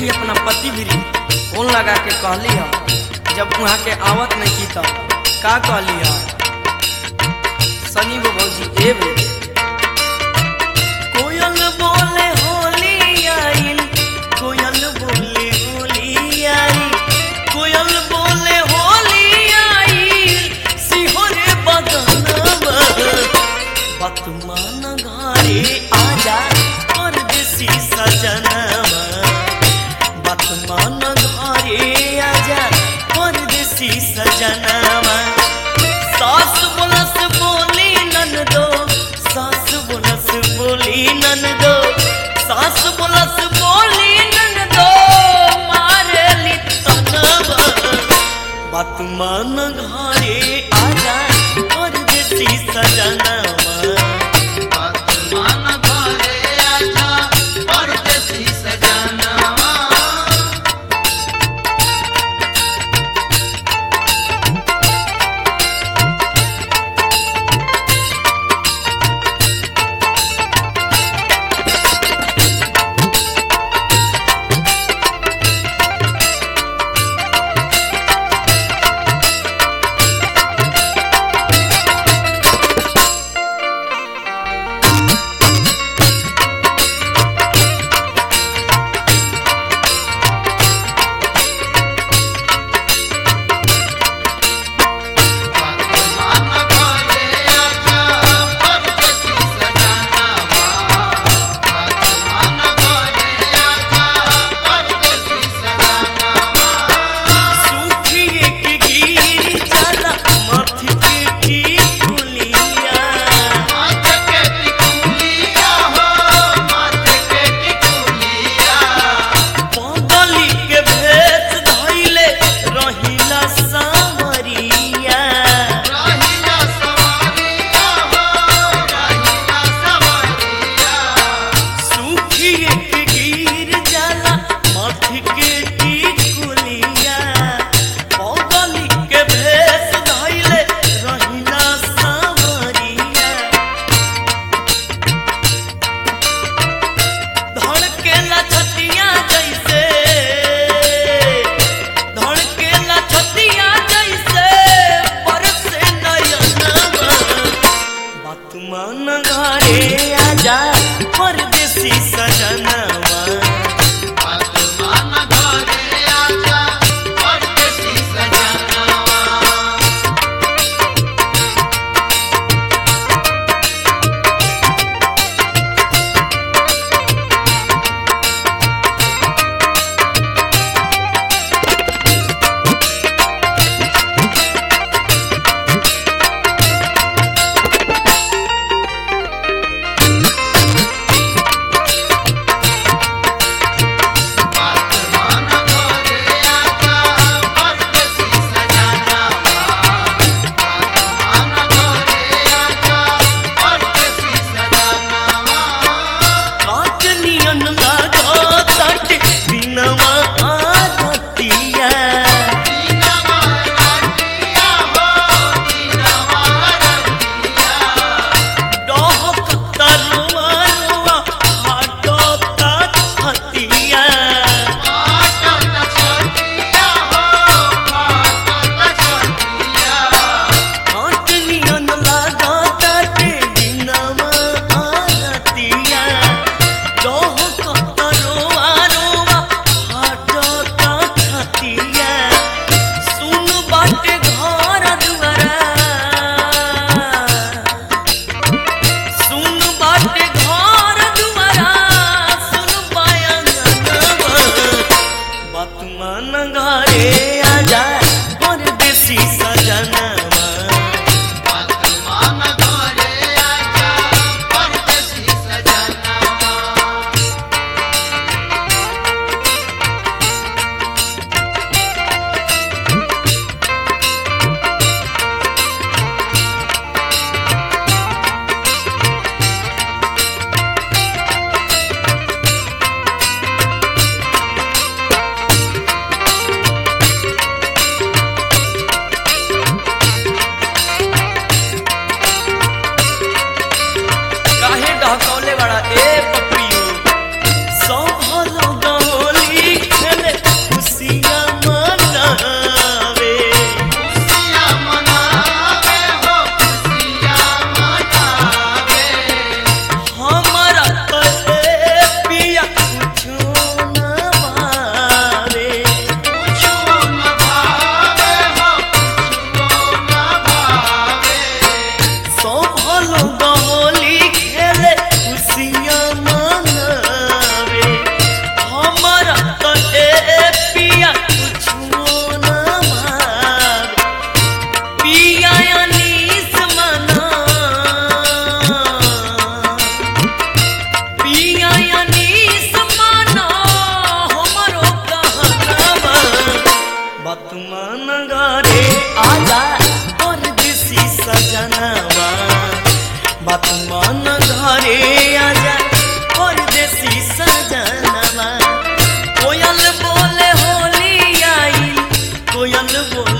देखी अपना पति भी फोन लगा के कहली ह जब वहाँ के आवत नहीं की तब का कहली ह सनी वो भौजी ए बे कोयल बोले होली आइल कोयल बोले होली आई कोयल बोले होली आई सिहोरे बदनवा बतमान घरे आजा परदेसी सजनवा बतमान घरे आजा परदेसी सजनवा सास बोलस बोली ननदो सास बोलस बोली ननदो सास बोलस बोली ननदो मारेली तनवा बतमान घरे आजा परदेसी सजनवा आत्मान घरे आजा परदेसी सजनवा आत्मान घरे आजा परदेसी सजनवा आत्मान घरे आजा परदेसी सजनवा सूखिए के गिर जाला माथे पे की फुलिया माथे के टिकुलिया हो माथे के टिकुलिया पगली के भेष धइले रहिला सावरिया रहिला सवारिया हो रहिला सवारिया सूखिए के गिर जाला माथे के टिकुलिया पगली के भेष धइले रहिला सावरिया धड़केला छतिया जैसे धड़केला छतिया जैसे बरसे नयनवा बतमान घरे आजा परदेसी सजनवा आत्मान घरे आजा परदेसी सजनवा सजनवा बात मन घरे आजा परदेसी सजनवा कोयल बोले होली आई कोयल बोले